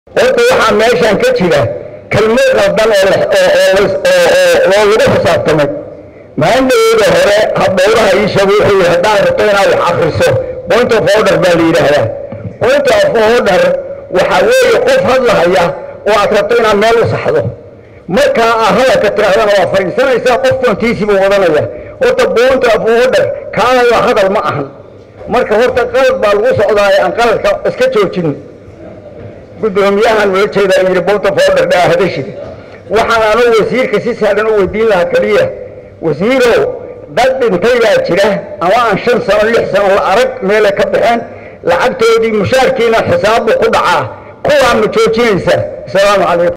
horta waxaa meeshan ka jira kelmad qaldan oo lagu xisaabtamay maandhaweyda hore habdhowraha iishagu wuxuu yihi haddaad rabto inaad wax akriso point of order baa la yidhaahdaa point of order waxaa weeye qof hadlahaya oo aad rabto inaad meel u saxdo markaa aad hadalka tirahdana waa fadhiisanaysaa qof kontiisiibuu wadanaya horta point of order kaala hadal ma ahan marka horta qalad baa lagu socdaa ee aan qaladka iska joojin gudoomiyahan ula jeedaa yidhi point of order dhaa hadashida waxaan anu wasiirka si sahlan u weydiin lahaa keliya wasiirow dad dhintay baa jira ama aan shan sano lix sano la arag meelay ka baxeen lacagtoodii mushaarkiina xisaabbuu ku dhacaa kuwaa ma joojinaysa asalaamu calaykum